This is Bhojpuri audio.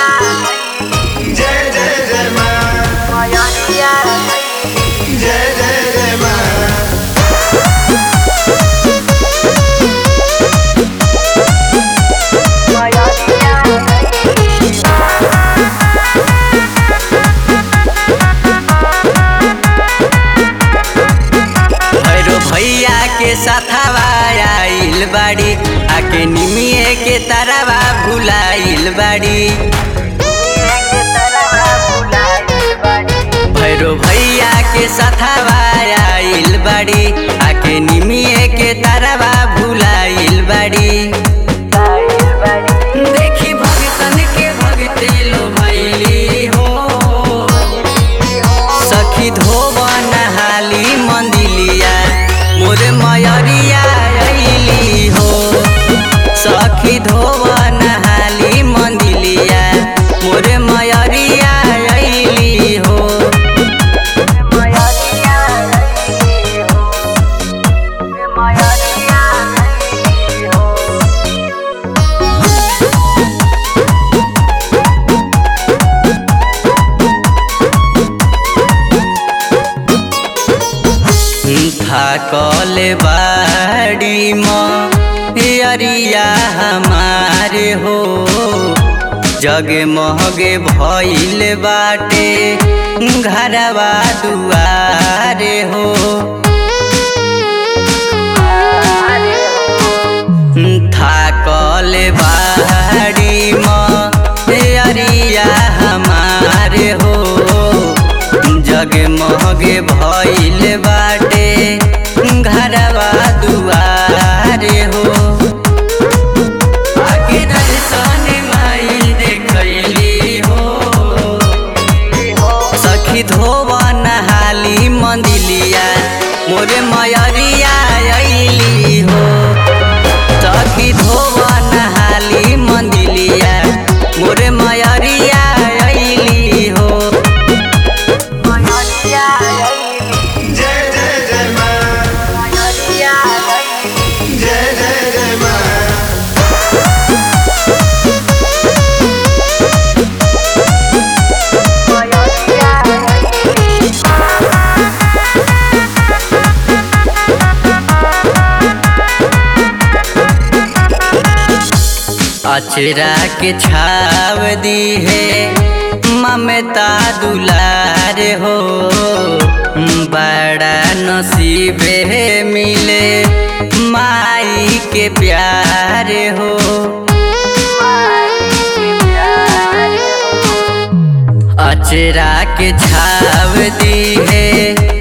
जय जय जय माँ जय जय जय माँ भैरो भैया के साथावा आइल बाड़ी आके निमिए के तारावा भुलाइल बाड़ी भैरो भैया के साथावा आइल बाड़ी आके निमिए के तारावा भुलाइल बाड़ी देखी भगतन के भगते लो भैली हो सखी धोबन हाली मंदिलिया मोरे मयरिया अइली हो सखी धोबन हाली मंदिलिया मोरे मयरिया अइली हो थाकल बाड़ी मियरिया हमारे हो जगे महगे भइल बाटे घरवा दुआरे हो थाकल बाड़ी मियरिया हमारे हो जगे महगे भइल बाटे घरवा दुआरे हो आगे दर्शन माई देखैली हो सखी धोवन हाली मंदिलिया मोरे मयरिया अइली हो सखी धोवन हाली मंदिलिया मोरे मयरिया अइली हो जय जय जय माँ जय जय जय माँ अचरा के छाव दी है ममता दुलार हो बड़ा नसीबे मिले माई के प्यार हो अचरा के छाव दी है